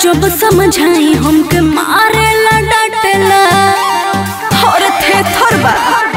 जब समझाई हमके मारेला डांटेला और थे थरबा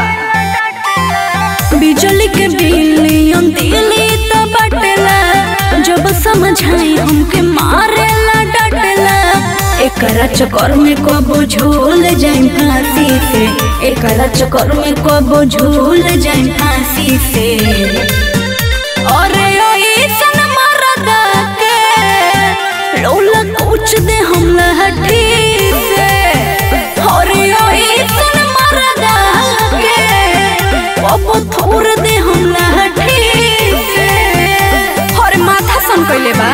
बिजली के बिलियन दिली तो बटेला जब समझाई हमके मारेला डांटेला एकरा चक्कर में कबो झूल जाई फांसी से एकरा चक्कर में कबो झूल जाई फांसी से अरे ओइसन मरदा के लौला कुछ दे हम लहठी से अरे ओइसन मरदा के कबो थोर दे हम लहठी से अरे माथा सन कइले बा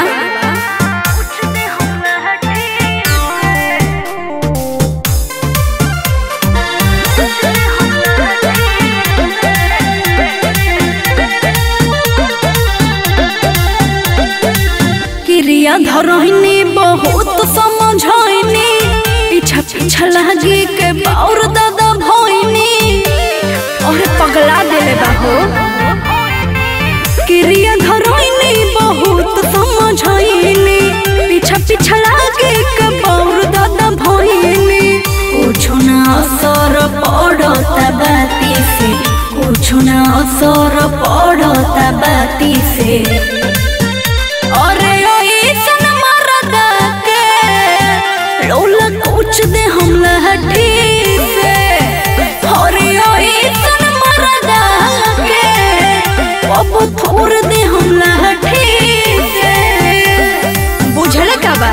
क्रिया धरहिनी बहुत समझैनी पीछा पीछा लागे के बाउर दादा भइनी और पगला देले बाहो क्रिया धरहिनी बहुत समझैनी पीछा पीछा लागे के बाउर दादा भइनी कुछो ना असर पड़ता बाती से कुछो ना असर पड़ता बाती से अरे ओइसन मरदा के लौला कुछ दे हम लहठी से अरे ओइसन मरदा के अब थोर दे हम लहठी से बुझल का बा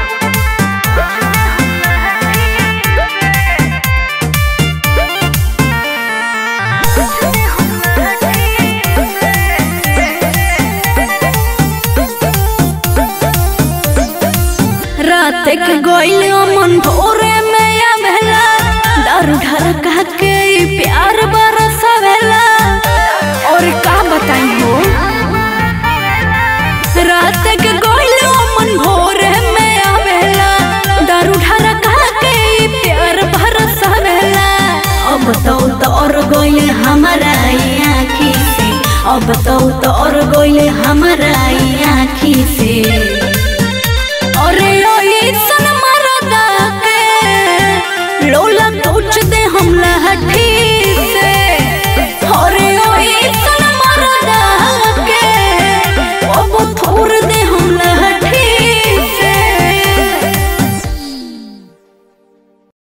रात के गोइल मन भोरे में आवेला दारू ढार कह के ई प्यार बरसवेला और का बताई हो रात के गोइल मन भोरे में आवेला दारू ढार कह के ई प्यार बरसवेला अब तो तोर गोइल हमारा ई आँखी से अब तो तोर गोइल हमारा ई आँखी से